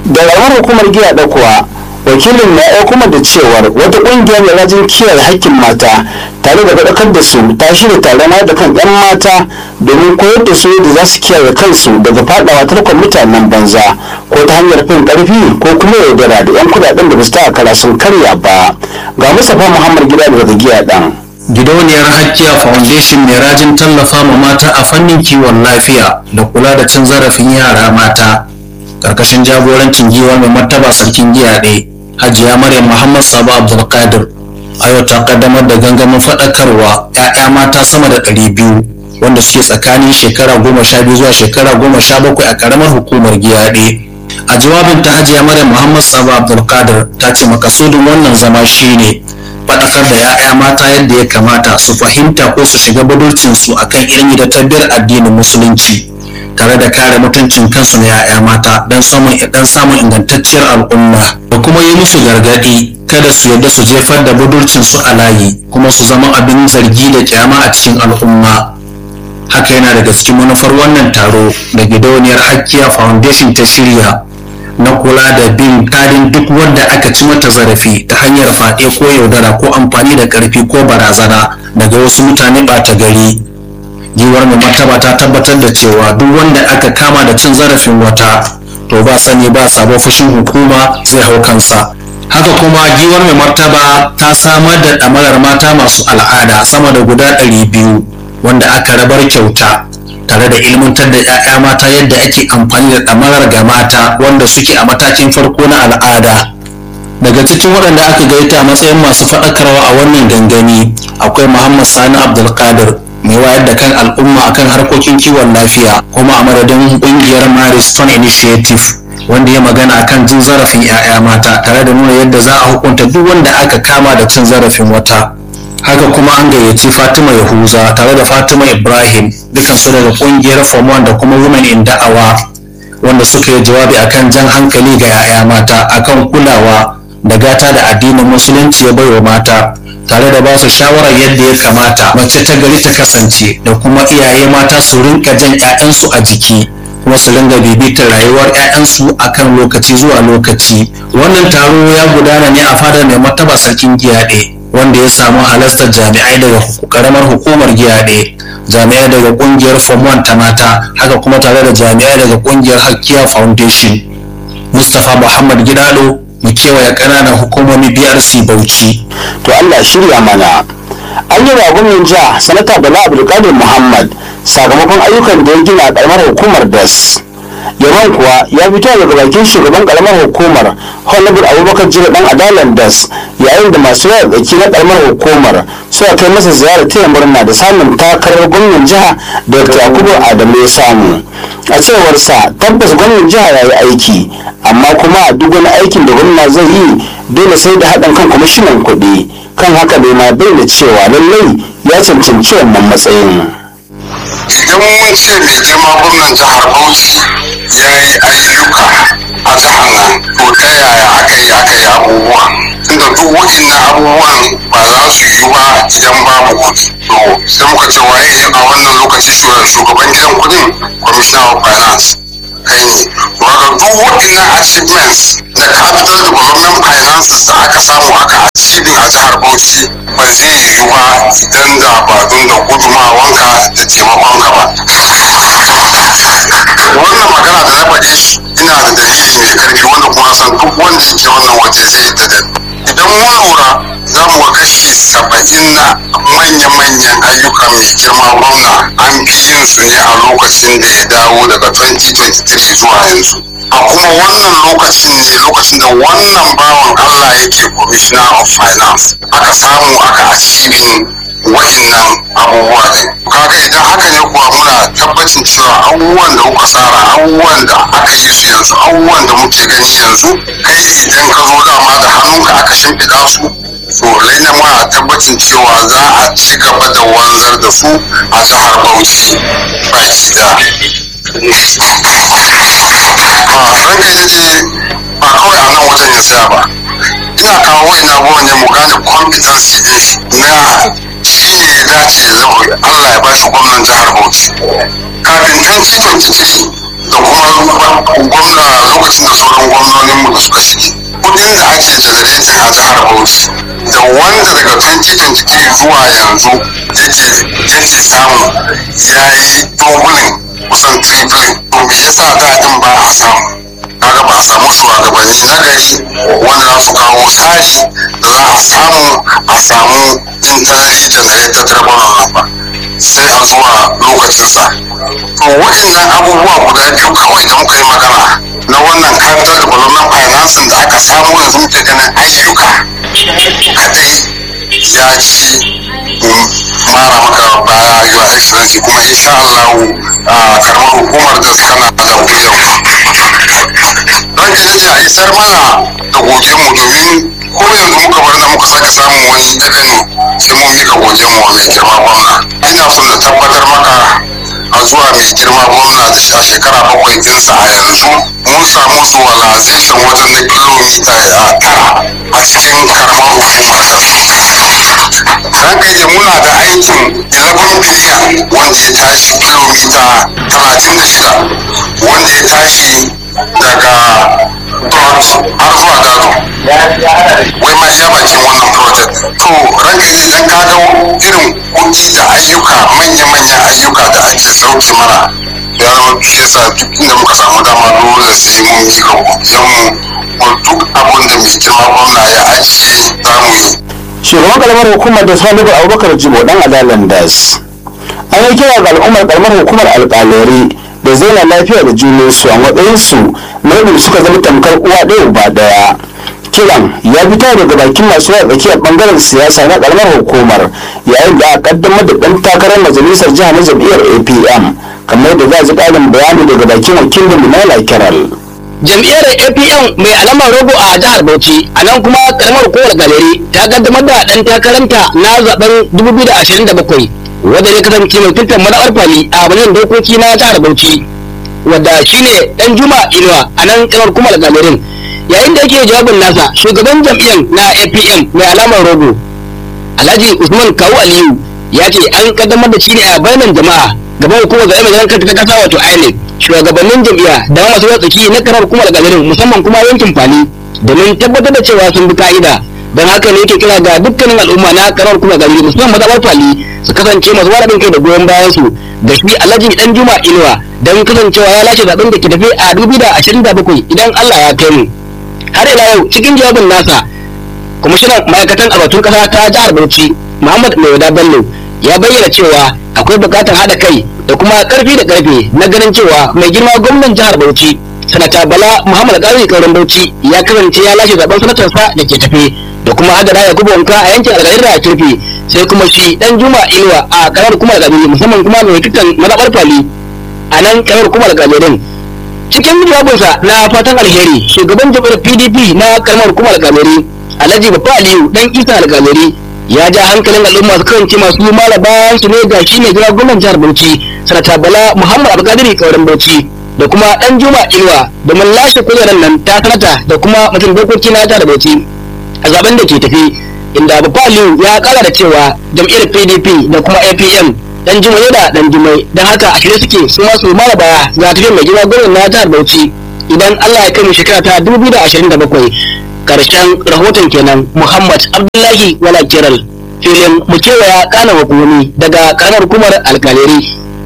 da ramar hukumar giya da kuwa wakilin na ya kuma da cewar wata ƙungiyar mai rajin kiyaye hakkin mata tare da faɗakar da su ta shirya taron da kan 'yan mata domin koyar da su yadda za su kiyaye kansu daga faɗawa tarkon mutanen banza ko ta hanyar fin ƙarfi ko kuma yaudara da 'yan kuɗaɗen da ba su ta kara sun karya ba ga mustapha muhammad gida daga giya ɗan. gidauniyar hakkiya foundation mai rajin tallafa ma mata a fannin kiwon lafiya da kula da cin zarafin yara mata karkashin jagorancin giwa mai martaba sarkin giya ɗaya hajiya maryam muhammad sabo abdulkadir ayo ta kaddamar da gangamin faɗakarwa 'ya'ya mata sama da ɗari biyu wanda suke tsakanin shekara goma sha biyu zuwa shekara goma sha bakwai a karamar hukumar giyaɗe a jawabin ta hajiya maryam muhammad sabo abdulkadir ta ce makasudin wannan zama shine faɗakar da 'ya'ya mata yadda ya kamata su fahimta ko su shiga budurcinsu akan ilimi da tabbiyar addinin musulunci tare da kare mutuncin kansu na 'ya'ya mata don samun dan samun ingantacciyar al'umma da kuma yi musu gargaɗi kada su yarda su jefar da budurcinsu a layi kuma su zama abin zargi da kyama a cikin al'umma haka yana daga cikin manufar wannan taro da gidauniyar hakkiya foundation ta shirya na kula da bin kadin duk wanda aka ci mata zarafi ta hanyar faɗe ko yaudara ko amfani da ƙarfi ko barazana daga wasu mutane ɓata gari giwar mai martaba ta tabbatar da cewa duk wanda aka kama da cin zarafin wata to ba sani ba sabon fushin hukuma zai hau kansa haka kuma giwar mai martaba ta samar da ɗamarar mata masu al'ada sama da guda ɗari biyu wanda aka rabar kyauta tare da ilmantar da 'ya'ya mata yadda ake amfani da ɗamarar ga mata wanda suke a matakin farko na al'ada daga cikin waɗanda aka gaita a matsayin masu faɗakarwa a wannan gangami akwai muhammad sani abdulkadir mai wayar da kan al'umma akan harkokin kiwon lafiya kuma a madadin ƙungiyar maris stone initiative wanda ya magana akan jin zarafin 'ya'ya mata tare da nuna yadda za a hukunta duk wanda aka kama da cin zarafin wata haka kuma an gayyaci fatima yahuza tare da fatima ibrahim dukansu daga kungiyar form da kuma women in da'awa wanda suka yi jawabi akan jan hankali ga 'ya'ya mata akan kulawa da gata da addinin musulunci ya baiwa mata tare da ba su shawarar yadda ya kamata mace ta gari ta kasance da kuma iyaye mata su rinka jan 'ya'yansu a jiki kuma su ringa bibitar rayuwar 'ya'yansu akan lokaci zuwa lokaci wannan taro ya gudana ne a fadar mai martaba sarkin giyaɗe wanda ya samu halastar jami'ai daga karamar hukumar giyaɗe jami'ai daga kungiyar form 1 ta mata haka kuma tare da jami'ai daga kungiyar hakkiya foundation mustapha muhammad gidado mu kewaye ƙananan hukumomi brc bauchi to allah shirya mana an yi wa gwamnan jiha sanata bala abdulkadir muhammad sakamakon ayyukan da ya gina a karamar hukumar das yaman kuwa ya fito daga bakin shugaban karamar hukumar honorable abubakar jira dan adalan das yayin da masu yaya tsaki na karamar hukumar suka kai masa ziyarar taya murna da samun takarar gwamnan jiha dr yakubu adamu ya samu a cewar sa tabbas gwamnan jiha ya yi aiki amma kuma duk wani aikin da gwamna zai yi dole sai da haɗin kan kwamishinan kuɗi kan haka bai ma bayyana cewa lallai ya cancanci wannan matsayin. idan mun ce mai girma gwamnan jihar bauchi ya yi ayyuka a jihar nan to ta yaya aka yi aka yi abubuwa tunda duk waɗannan abubuwan ba za su yi ba idan babu kuɗi to sai muka ce waye a wannan lokaci shugaban gidan kuɗin commissioner of finance kai ne to haka duk waɗannan achievements na capital development finances da aka samu aka achieving a jihar bauchi ba zai yi ba idan da ba don da gudumawanka da taimakonka ba wannan magana da na faɗe shi ina da dalili mai karfi wanda kuma san duk wanda yake wannan waje zai yadda da idan mun lura za mu ga kashi saba'in na manya-manyan ayyukan mai girma gwamna an fi yin su ne a lokacin da ya dawo daga 2023 zuwa yanzu a kuma wannan lokacin ne lokacin da wannan bawan Allah yake commissioner of finance aka samu aka achieving wa'innan abubuwa ne kaga idan haka ne kuwa muna tabbacin cewa abubuwan da kuka tsara abubuwan da aka yi su yanzu abubuwan da muke gani yanzu kai idan ka zo dama da hannunka aka shimfiɗa su to lalle muna tabbacin cewa za a ci gaba da wanzar da su a jihar Bauchi baki da ranka ya ce ba kawai a nan wajen ya tsaya ba ina kawo ina abubuwan ne mu gane competency din shi na shi ne ya dace ya zama Allah ya ba shi gwamnan jihar Bauchi kafin 2023 da kuma gwamna lokacin da sauran gwamnoninmu da suka shige kudin da ake generating a jihar bauchi da wanda daga 2023 zuwa yanzu yake samu ya yi doubling kusan tripling to me yasa daɗin ba a samu kaga ba a samu shugabanni na gari wanda za su kawo tsari da za a samu a samu internally generated revenue nan ba sai a zuwa lokacinsa to waɗannan abubuwa guda biyu kawai da muka yi magana na wannan capital development financing da aka samu yanzu muke ganin ayyuka kadai ya ci mara maka baya your excellency kuma insha Allah karamar hukumar da tana da wuyan ranka ne a isar mana da gogen mu domin ko yanzu muka bar na muka sake samun wani dakani sai mun mika gogen mu mai girma gwamna ina son na tabbatar maka a zuwa mai girma gwamna da a shekara bakwai dinsa a yanzu mun samu zuwalization wajen na kilomita tara a cikin karamar hukumar ranka ne muna da aikin 11 biliyan wanda ya tashi kilomita 36 wanda ya tashi daga dot har zuwa gado wai ma iya bakin wannan project to ranka ne dan ka ga irin kuɗi da ayyuka manya-manyan ayyuka da ake sauke mana ya zama shi yasa duk inda muka samu dama dole sai mun yi ga mu duk abin da mai girma gwamna ya ajiye za mu yi shugaban karamar hukumar da salihu abubakar jibo dan adalan das an yi kira ga al'ummar karamar hukumar alƙalari da zauna lafiya da junansu a matsayinsu na yadda suka zama tamkar uwa ɗaya uba ɗaya kiran ya fito daga bakin masu yawa tsakiyar bangaren siyasa na karamar hukumar yayin da aka kaddamar da ɗan takarar majalisar jiha na jam'iyyar apm kamar da za a ji ƙarin bayani daga bakin wakilin minala kiral jam'iyyar apm mai alamar rogo a jihar bauchi a nan kuma karamar hukumar galeri ta kaddamar da ɗan takaranta na zaben 2027 wanda ya kasance mai tuntar madawar fali a wajen dokoki na jihar bauchi wadda shine dan juma inuwa a nan karamar hukumar galerin yayin da yake jawabin nasa shugaban jam'iyyar na apm mai alamar rogo alhaji usman kawu aliyu ya ce an kaddamar da shi ne a bayanan jama'a gaban hukumar zaɓe mai kanta ta kasa wato inec shugabannin jam'iyya da masu tsaki na karar hukumar galerin musamman kuma yankin fali domin tabbatar da cewa sun bi ka'ida don haka ne yake kira ga dukkanin al'umma na karar hukumar galerin musamman mazaɓar fali su kasance masu wadatin kai da goyon bayan su da shi alhaji dan juma inuwa don kasancewa ya lashe zaɓen da ke tafi a 2027 idan allah ya kai mu har ila yau cikin jawabin nasa kwamishinan ma'aikatan albatun kasa ta jihar bauchi muhammad mai bello ya bayyana cewa akwai bukatar haɗa kai da kuma ƙarfi da ƙarfe na ganin cewa mai girma gwamnan jihar bauchi sanata bala muhammad ƙarfi kauran bauchi ya kasance ya lashe zaben sanatarsa da ke tafe da kuma adana ya guba wanka a yankin algarin da kirfi sai kuma shi dan juma inuwa a karamar kuma algabiri musamman kuma mai tutan mazaɓar fali a nan karamar kuma algabirin cikin jawabinsa na fatan alheri shugaban jam'iyyar pdp na karamar hukumar algamari alhaji bafa aliyu dan isa algamari ya ja hankalin al'umma su kasance masu mara bayan su ne ga shi ne jira gwamnan jihar bauchi sanata bala muhammad abdulkadiri kauran bauchi da kuma dan juma inuwa domin lashe kujerar nan ta sanata da kuma mutum dokoki na jihar bauchi a zaben da ke tafi inda bafa aliyu ya kara da cewa jam'iyyar pdp da kuma apm dan jimai da dan jimai don haka a shirye suke su masu mara baya ga tafiyar mai gida gwamnan na jihar bauchi idan allah ya kai mu shekara ta 2027 karshen rahoton kenan muhammad abdullahi wala kiral filin mu kewaya kana hukumomi daga karamar hukumar alkaleri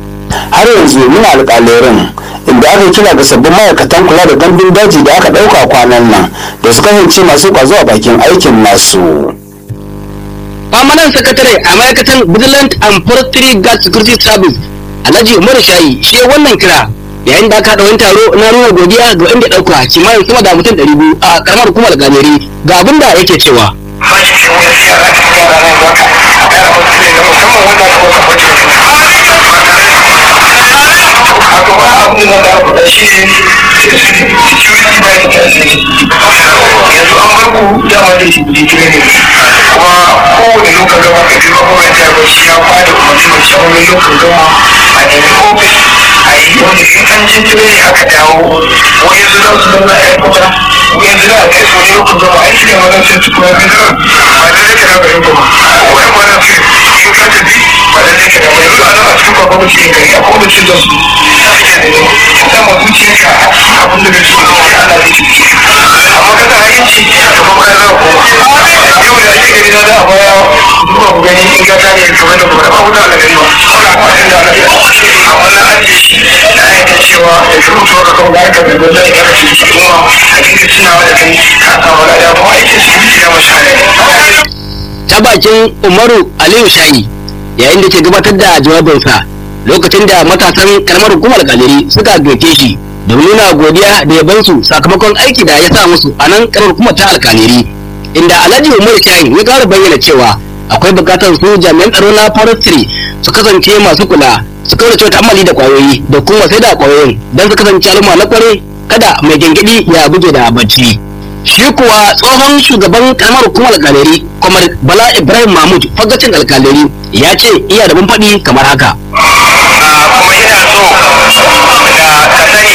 har yanzu muna alƙalerin inda aka kira ga sabbin ma'aikatan kula da gandun daji da aka ɗauka kwanan nan da su kasance masu ƙwazo a bakin aikin nasu. permanent secretary a ma'aikatan vigilant and forestry guard security service alhaji umaru shayi shi wannan kira yayin da aka haɗa wani taro na nuna godiya ga wanda ɗauka kimanin sama da mutum ɗari biyu a karamar hukumar gameri ga abin da yake cewa yanzu an bar ku dama da shi digiri ne kuma kowane lokacin gama ka biyo kuma ta ba shi ya fada umarni mai shawarar lokacin gama a nemi ofis a yi wani in an je tire ne aka dawo wani yanzu za su zama a kuta wani yanzu za a kai su wani lokacin gama aiki ne wannan sai tukuna kan ba da rike na bayan kuma wani wannan sai in ka tafi ba da take da mai zuwa nan a cikin babban mutum gari a kowane cin da su za ka iya nemi ta ma zuciyarka a cikin abin da kake so Allah zai ci amma kada hayinci ka ba ka zama ko yau da ake gari na da a baya duba ku gani in ga tare kamar da kuma ba wuta da gari ba kawai a kwatin da alaƙa a wannan ajiye shi da ayyukan cewa ya fi mutuwa ka kawo da aka bai gwada ya kashe shi kuma a cikin tunawa da kai ka samu lada kuma aikin su ya mashi ne ta bakin umaru aliyu shayi yayin da ke gabatar da jawabinsa lokacin da matasan karamar hukumar kaliri suka gaike shi da nuna godiya da yabansu sakamakon aiki da ya sa musu a nan karamar hukumar ta alkaliri inda alhaji umaru shayi ya kara bayyana cewa akwai bukatar su jami'an tsaro na forestry su kasance masu kula su kaurace ta'ammali da kwayoyi da kuma sai da kwayoyin don su kasance al'umma na kware kada mai gengedi ya buge da bacci shi kuwa tsohon shugaban karamar hukumar alkaleri kamar bala ibrahim mahmud fagacin alkaleri ya ce iya da faɗi kamar haka kuma ina so da ka sani ba mu da kai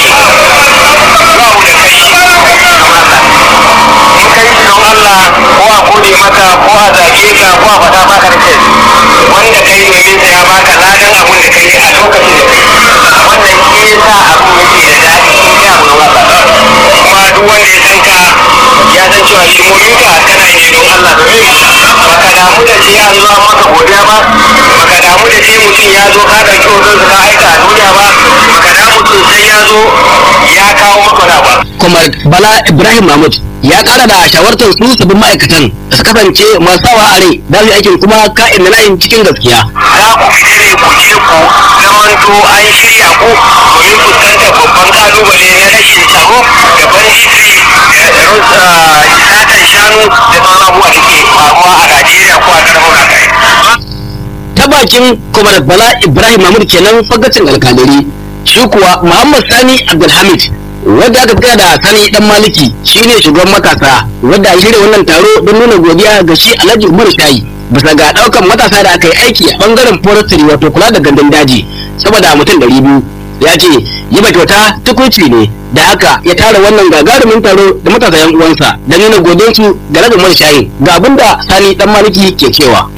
in kai shi don Allah ko a kode maka ko a zage ka ko a faɗa maka da kai wanda kai domin sa ya baka ladan abun da kai a lokacin da kai wannan shi yasa abun yake da daɗi in kai abu don Allah kuma duk wanda ya san ka ya san cewa hidimomin ka kana yi don Allah domin baka damu da sai an zo an maka godiya ba baka damu da sai mutum ya zo ka ɗauki hoton ka aika a duniya ba baka damu mutum sai ya zo ya kawo maka na ba kamar bala ibrahim mahmud ya kara da shawartar su sabbin ma'aikatan da su kasance masu sawa a rai da su aikin kuma ka'in da layin cikin gaskiya za ku fita ne ku je ku zamanto an shirya ku domin fuskantar babban kalubale na rashin tsaro da banditri da satan shanu da sauran abubuwa da ke faruwa a Najeriya ko a ƙarfin Afirka. ta bakin kamar bala ibrahim mahmud kenan fagacin alkalari shi kuwa muhammad sani abdulhamid wadda aka kira da sani dan maliki shine shugaban matasa wadda ya shirya wannan taro don nuna godiya ga shi alhaji umar shayi bisa ga daukan matasa da aka yi aiki a bangaren forestry wato kula da gandun daji saboda mutum ɗari biyu ya ce yi ba kyauta tukunci ne da haka ya tara wannan gagarumin taro da matasa yan uwansa don nuna godiyarsu ga alhaji umar shayi ga abinda sani dan maliki ke cewa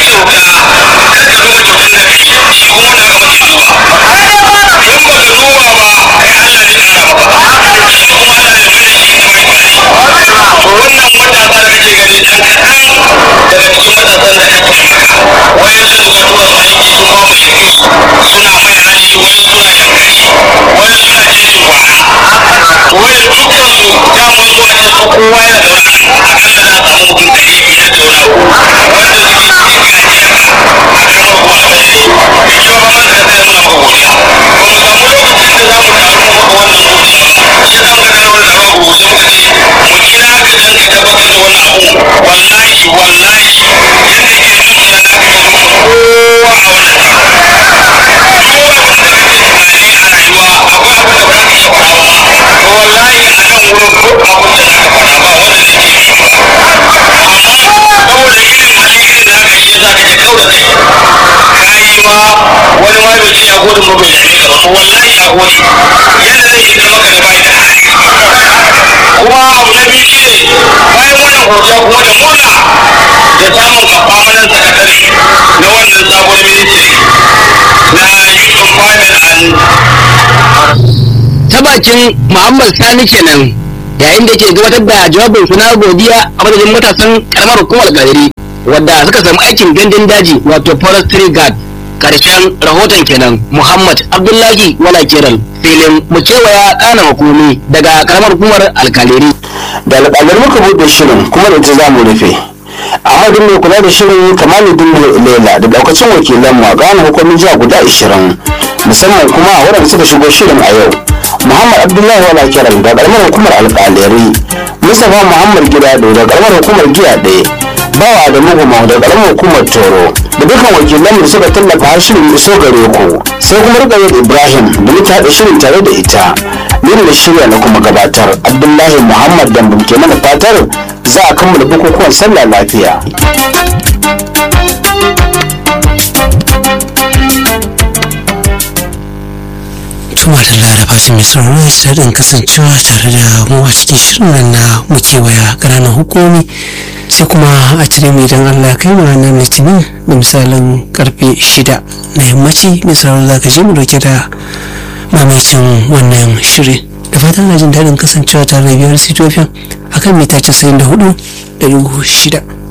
wannan matasa da kake gani ɗan kaɗan daga cikin matasan da kake wayan su da tura su aiki sun ba mu shiri suna mai hali wayan suna yankari wayan suna jejin kwana wayan dukkan su daman zuwa can su kowa yana da wani akalla za a samu mutum ɗari biyar da wani abu wanda suke cikin gajiyar a karamar kuma da mai mai kyau ba ma da kai muna maka godiya ba mu samu lokacin da za mu taru mu maka wannan godiya ba shi za mu ga wani da babu sai muka ce mu kira ka dan ka tabbatar da wannan abu wallahi wallahi yadda ke zuciya na ka gani kowa a wannan taro kowa abin da kake tunani a rayuwa akwai abin da ba ka iya faɗa ba to wallahi a nan wurin duk abin da za ka faɗa ba wanda zai iya yi ba amma saboda irin hali irin da aka yi za ka je kau da kai kayi ma wani ma bai ce ya gode ma bai dame ka ba to wallahi ya gode yadda zai yi da maka da bai da hali kuma abu na biyu shi ne bayan wannan godiya kuma da murna da samun permanent secretary na wannan sabon ministry na youth employment and ta bakin muhammad sani kenan yayin da ke gabatar da jawabin su na godiya a madadin matasan karamar hukumar gari wadda suka samu aikin gandun daji wato forestry guard karshen rahoton kenan muhammad abdullahi wala keral filin mu kewaya kana hukumi daga karamar hukumar alkaleri da alƙalar muka buɗe shirin kuma da ita za mu rufe ahmadu mai kula da shirin kamaluddin lela da daukacin wakilan mu a gane hukumin jiha guda 20 musamman kuma a waɗanda suka shigo shirin a yau muhammad abdullahi wala kiran da ƙaramar hukumar alƙaleri mustapha muhammad gida da ƙaramar hukumar giya ɗaya bawa da muguma da ƙaramar hukumar toro da dukkan wakilan da suka tallafa har shirin iso gare ku sai kuma rikayar ibrahim da muka haɗa shirin tare da ita ni da shirya na kuma gabatar abdullahi muhammad dambam ke mana fatar za a kammala bukukuwan sallah lafiya tuma da laraba shi mai sauraro ya daɗin kasancewa tare da mu a cikin shirin nan na mu kewaya ƙananan hukumi sai kuma a cire mai don allah kai mu ranar litinin da misalin karfe shida na yammaci mai sauraro za ka je mu dauke da mamacin wannan shirin da fatan na jin daɗin kasancewa tare da biyar sitofin akan mita 94 da shida